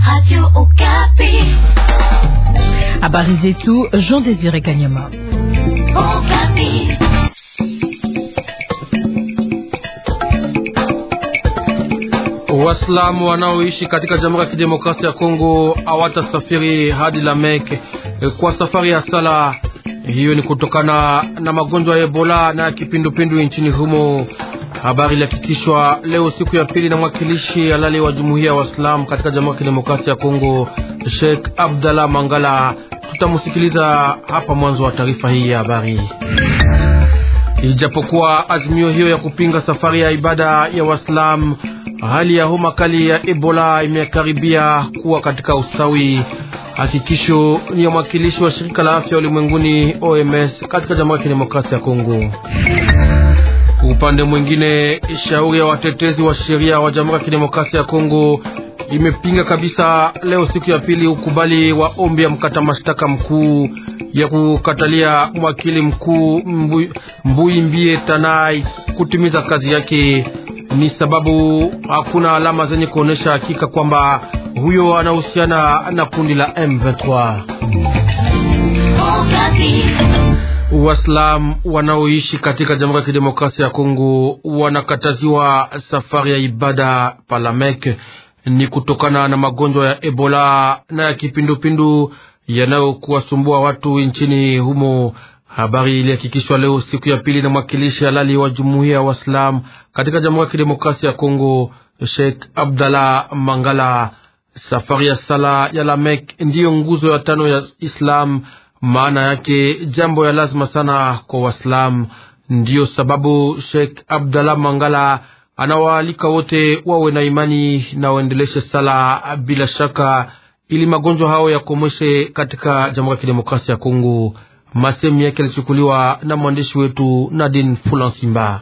Habari zetu Jean Désiré Kanyama. Waislamu wanaoishi katika Jamhuri ya Kidemokrasia ya Kongo hawatasafiri hadi Lamek kwa safari ya sala. Hiyo ni kutokana na magonjwa ya Ebola na ya kipindupindu nchini humo. Habari ilihakikishwa leo siku ya pili na mwakilishi halali wa Jumuiya ya Waislamu katika Jamhuri ya Kidemokrasia ya Kongo, Sheikh Abdallah Mangala. Tutamusikiliza hapa mwanzo wa taarifa hii ya habari. Ijapokuwa azimio hiyo ya kupinga safari ya ibada ya Waislamu, hali ya homa kali ya Ebola imekaribia kuwa katika ustawi. Hakikisho ni ya mwakilishi wa shirika la afya ulimwenguni OMS katika Jamhuri ya Kidemokrasia ya Kongo. Upande mwingine, shauri ya watetezi wa sheria wa Jamhuri ya Kidemokrasia ya Kongo imepinga kabisa leo siku ya pili ukubali wa ombi ya mkata mashtaka mkuu ya kukatalia mwakili mkuu Mbui, Mbui Mbie Tanai kutimiza kazi yake. Ni sababu hakuna alama zenye kuonesha hakika kwamba huyo anahusiana na kundi la M23. Waislamu wanaoishi katika Jamhuri ya Kidemokrasia ya Kongo wanakataziwa safari ya ibada Palamek ni kutokana na magonjwa ya Ebola na ya kipindupindu yanayokuwasumbua watu nchini humo. Habari ilihakikishwa leo siku ya pili na mwakilishi halali wa jumuiya ya Waislamu katika Jamhuri ya Kidemokrasia ya Kongo, Sheikh Abdallah Mangala. Safari ya sala ya Lamek ndiyo nguzo ya tano ya Islam, maana yake jambo ya lazima sana kwa Waislamu. Ndiyo sababu Sheikh Abdallah Mangala anawaalika wote wawe na imani na waendeleshe sala bila shaka, ili magonjwa hao yakomeshe katika Jamhuri ya Kidemokrasia ya Kongo. Masemi yake yalichukuliwa na mwandishi wetu Nadine Fulansimba.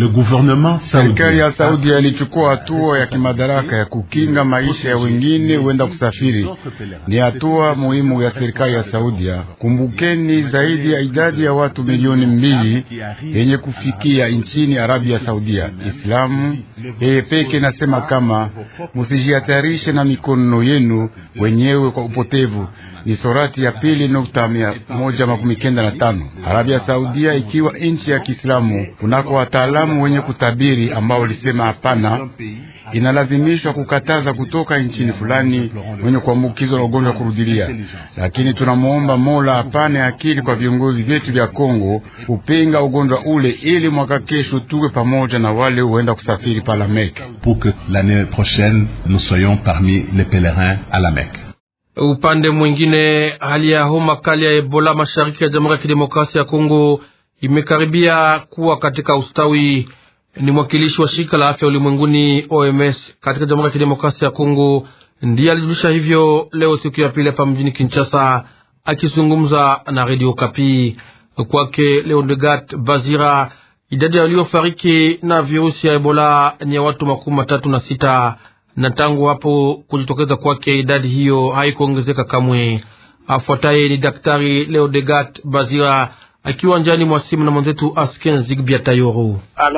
Serikali ya Saudi ilichukua hatua ya kimadaraka ya kukinga maisha ya wengine huenda kusafiri. Ni hatua muhimu ya serikali ya Saudia. Kumbukeni, zaidi ya idadi ya watu milioni mbili yenye kufikia nchini Arabia Saudia. Islamu yeye peke nasema kama musijihatarishe na mikono yenu wenyewe kwa upotevu. Ni sorati ya pili nukta mia moja makumi kenda na tano. Arabia Saudia ikiwa nchi ya Kiislamu kunako wataalamu wenye kutabiri ambao walisema hapana, inalazimishwa kukataza kutoka nchini fulani wenye kuambukizwa na ugonjwa kurudilia. Lakini tunamwomba Mola apane akili kwa viongozi vyetu vya Kongo kupinga ugonjwa ule, ili mwaka kesho tuwe pamoja na wale huenda kusafiri pa la Mecque, pour que l'année prochaine nous soyons parmi les pèlerins à la Mecque. Upande mwingine, hali ya homa kali ya Ebola mashariki ya Jamhuri ya Kidemokrasia ya Kongo imekaribia kuwa katika ustawi. Ni mwakilishi wa shirika la afya ulimwenguni OMS katika Jamhuri ya Kidemokrasia ya Kongo ndiye alijulisha hivyo leo siku ya pili hapa mjini Kinshasa, akizungumza na Radio Kapi. Kwake Leodegat Bazira, idadi ya waliofariki na virusi ya Ebola ni ya watu makumi matatu na sita na tangu hapo kujitokeza kwake idadi hiyo haikuongezeka kamwe. Afuataye ni Daktari Leodegat Bazira akiwa njani mwa simu na mwenzetu Asken Zigbia Tayoro.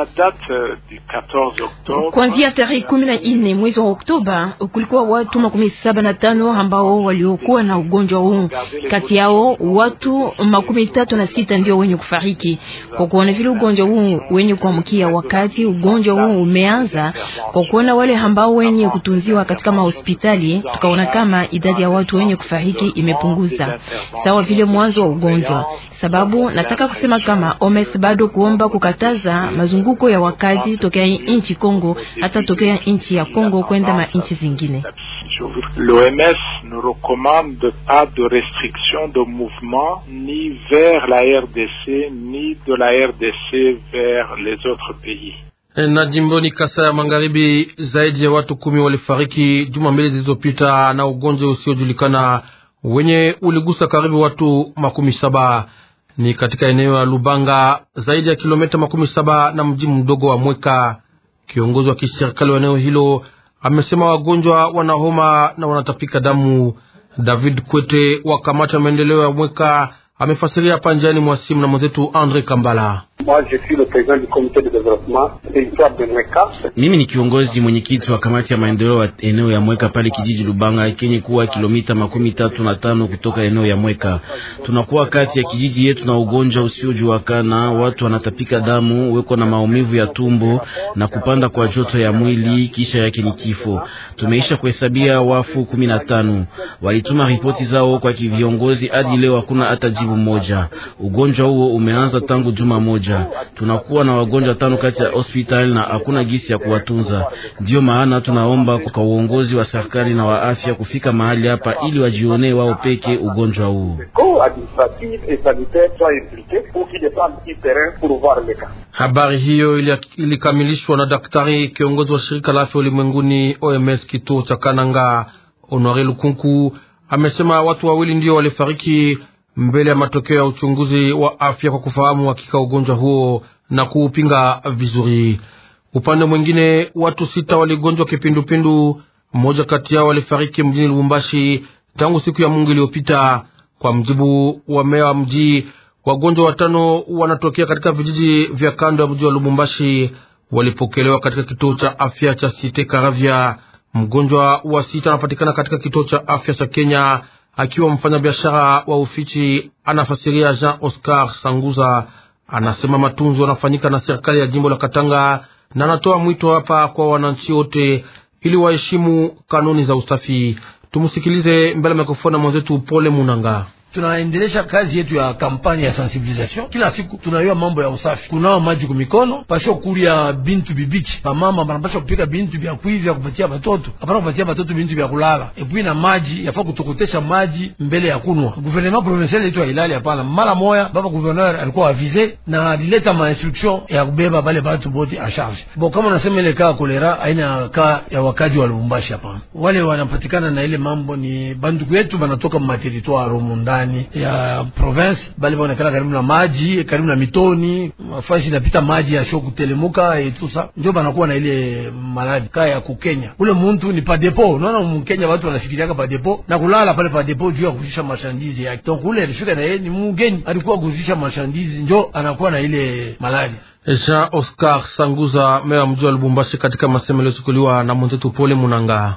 Kuanzia tarehe kumi na nne mwezi wa Oktoba kulikuwa watu makumi saba na tano ambao waliokuwa na ugonjwa huu. Kati yao watu makumi tatu na sita ndio wenye kufariki. Kwa kuona vile ugonjwa huu wenye kuamkia wakati ugonjwa huu umeanza, kwa kuona wale ambao wenye kutunziwa katika mahospitali, tukaona kama idadi ya watu wenye kufariki imepunguza sawa vile mwanzo wa ugonjwa sababu nataka kusema kama OMS bado kuomba kukataza mazunguko ya wakazi tokea nchi Kongo hata tokea nchi ya Kongo kwenda ma nchi zingine. L'OMS ne recommande pas de restriction de mouvement ni vers la RDC ni de la RDC vers les autres pays. Na jimboni Kasai ya Magharibi, zaidi ya watu kumi walifariki juma mbili zilizopita na ugonjwa usiojulikana wenye uligusa karibu watu makumi saba ni katika eneo la Lubanga, zaidi ya kilomita makumi saba na mji mdogo wa Mweka. Kiongozi wa kiserikali wa eneo hilo amesema wagonjwa wana homa na wanatapika damu. David Kwete wa kamati ya maendeleo ya Mweka amefasiria hapa njiani mwa simu na mwenzetu Andre Kambala. Mimi ni kiongozi mwenyekiti wa kamati ya maendeleo ya eneo ya Mweka pale kijiji Lubanga kenye kuwa kilomita makumi tatu na tano kutoka eneo ya Mweka. Tunakuwa kati ya kijiji yetu na ugonjwa usiojulikana, watu wanatapika damu, weko na maumivu ya tumbo na kupanda kwa joto ya mwili, kisha yake ni kifo. Tumeisha kuhesabia wafu kumi na tano. Walituma ripoti zao kwa viongozi, hadi leo hakuna hata jibu moja. Ugonjwa huo umeanza tangu juma moja. Tunakuwa na wagonjwa tano kati ya hospital na hakuna gisi ya kuwatunza. Ndiyo maana tunaomba kwa uongozi wa serikali na wa afya kufika mahali hapa ili wajionee wao peke ugonjwa huu. Habari hiyo ilikamilishwa na daktari kiongozi wa shirika la afya ulimwenguni OMS kituo cha Kananga. Honore Lukunku amesema watu wawili ndio walifariki mbele ya matokeo ya uchunguzi wa afya kwa kufahamu hakika ugonjwa huo na kuupinga vizuri. Upande mwingine, watu sita waligonjwa kipindupindu, mmoja kati yao walifariki mjini Lubumbashi tangu siku ya Mungu iliyopita. Kwa mjibu wa meya wa mji, wagonjwa watano wanatokea katika vijiji vya kando ya mji wa Lubumbashi, walipokelewa katika kituo cha afya cha Site Karavya. Mgonjwa wa sita anapatikana katika kituo cha afya cha Kenya akiwa mfanyabiashara wa ufichi. Anafasiria Jean Oscar Sanguza, anasema matunzo yanafanyika na serikali ya jimbo la Katanga, na anatoa mwito hapa kwa wananchi wote ili waheshimu kanuni za usafi. Tumsikilize mbele ya mikrofoni mwenzetu Pole Munanga. Tunaendelesha kazi yetu ya kampani ya sensibilisation. Kila siku tunayua mambo ya usafi, kunao maji kumikono, pasho kulia bintu bibichi, bamama banapasha kupika bintu vya kuivi ya kupatia batoto, hapana kupatia batoto bintu vya kulala. Epui na maji yafaa kutokotesha maji mbele ya kunwa. Gouvernement provincial yetu ya Ilali hapana, mara moya baba gouverneur alikuwa avize na alileta ma instruction ya kubeba bale batu bote a charge. Bo kama nasema ile kaa kolera aina kaa ya wakaji wa Lubumbashi hapana, wale wanapatikana na ile mambo ni banduku yetu banatoka mu territoire romondani ya province bali baonekana karibu na maji karibu na mitoni mafasi inapita maji ya sho kutelemuka etusa njo banakuwa na ile maladi kaa ya kukenya. Ule muntu ni pa depo, unaona mkenya watu wanafikiriaka pa depo na kulala pale pa depo juu ya kuzisha mashandizi yake. Donc ule alifika na yeye ni mgeni, alikuwa kuzisha mashandizi njo anakuwa na ile maladi. Jean Oscar Sanguza, meya wa mji wa Lubumbashi, katika masemo yaliyochukuliwa na mwenzetu Pole Munanga.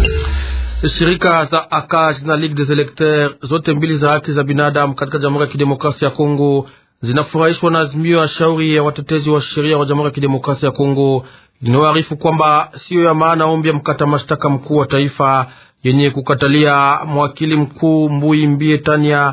Shirika za ACAJ na Ligue des Electeurs zote mbili za haki za binadamu katika Jamhuri ya Kidemokrasia ya Kongo zinafurahishwa na azimio ya shauri ya watetezi wa sheria wa Jamhuri ya Kidemokrasia ya Kongo inayoarifu kwamba siyo ya maana ombi ya mkata mashtaka mkuu wa taifa yenye kukatalia mwakili mkuu Mbui Mbie Tania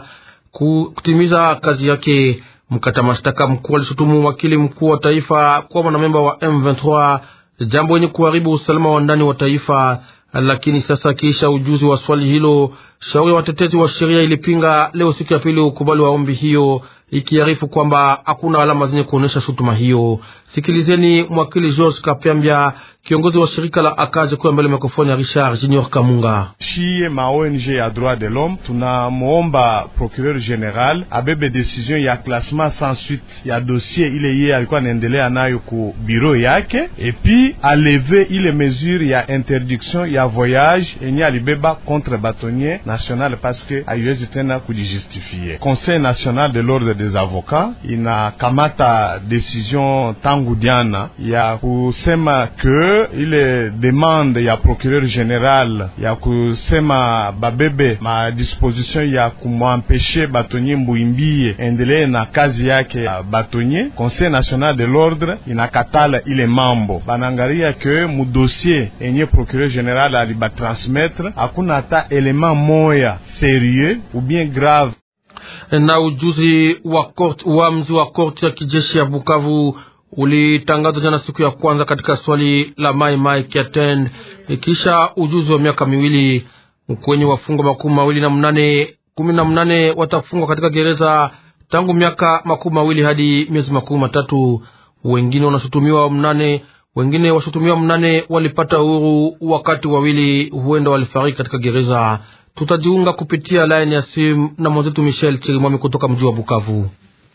kutimiza kazi yake. Mkata mashtaka mkuu alishutumu mwakili mkuu wa taifa kuwa mwanamemba wa M23, jambo yenye kuharibu usalama wa ndani wa taifa lakini sasa kisha ujuzi wa swali hilo, shauri ya watetezi wa sheria ilipinga leo siku ya pili ukubali wa ombi hiyo, ikiarifu kwamba hakuna alama zenye kuonyesha shutuma hiyo. Sikilizeni mwakili George Kapyambia, kiongozi wa shirika la Akaje, kuwa mbele mikrofoni ya Richard Junior Kamunga. Shie ma ONG ya droit de l'homme tunamwomba procureur general abebe decision ya classement sans suite ya dossier ile ye alikuwa anaendelea nayo ku bureau yake, epi aleve ile mesure ya interdiction ya voyage enye alibeba contre batonnier national parce que haiwezi tena kujistifie. Conseil national de l'ordre des avocats inakamata decision tangu jana ya kusema ke ile demande ya procureur general ya kusema babebe ma disposition ya kumwampeshe batonye Mbuimbie endelee na kazi yake ya batonye. Conseil national de l'ordre inakatala ile mambo, banangaria ke mu dossier enye procureur general alibatransmettre hakuna hata element moya serieux ou bien grave na ujuzi wa korti, uamuzi wa korti ya kijeshi ya Bukavu ulitangazwa jana siku ya kwanza katika swali la Mai Mai Kiatend, kisha ujuzi wa miaka miwili kwenye wafungwa makumi mawili na mnane kumi na mnane watafungwa katika gereza tangu miaka makumi mawili hadi miezi makumi matatu. Wengine wanashutumiwa mnane wengine washutumiwa mnane walipata uhuru, wakati wawili huenda walifariki katika gereza. Tutajiunga kupitia laini ya simu na mwenzetu Michel Chirimwami kutoka mji wa Bukavu.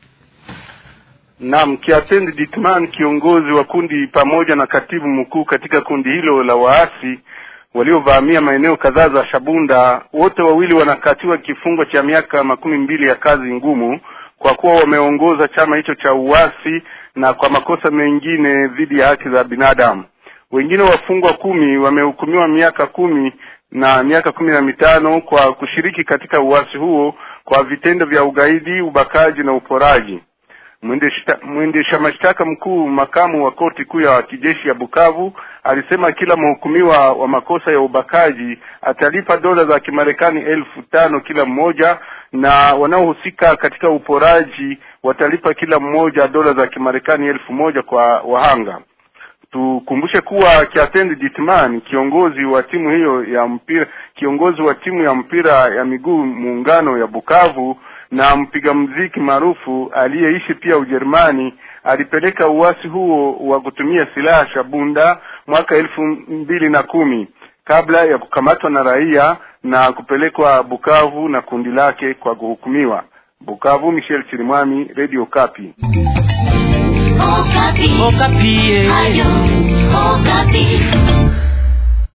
Naam, Kiatendi Ditman, kiongozi wa kundi pamoja na katibu mkuu katika kundi hilo la waasi waliovamia maeneo kadhaa za Shabunda, wote wawili wanakatiwa kifungo cha miaka makumi mbili ya kazi ngumu kwa kuwa wameongoza chama hicho cha uasi na kwa makosa mengine dhidi ya haki za binadamu. Wengine wafungwa kumi wamehukumiwa miaka kumi na miaka kumi na mitano kwa kushiriki katika uasi huo kwa vitendo vya ugaidi, ubakaji na uporaji. Mwendesha mashtaka mkuu makamu wa koti kuu ya kijeshi ya Bukavu alisema kila mhukumiwa wa makosa ya ubakaji atalipa dola za Kimarekani elfu tano kila mmoja na wanaohusika katika uporaji watalipa kila mmoja dola za Kimarekani elfu moja kwa wahanga. Tukumbushe kuwa Kiatendi Ditman, kiongozi wa timu hiyo ya mpira, kiongozi wa timu ya mpira ya miguu muungano ya Bukavu na mpiga mziki maarufu aliyeishi pia Ujerumani, alipeleka uasi huo wa kutumia silaha shabunda mwaka elfu mbili na kumi kabla ya kukamatwa na raia na kupelekwa Bukavu na kundi lake kwa kuhukumiwa. Bukavu, Michel Chirimwami, Radio Kapi. Okapi. Okapi. Ayo, Okapi.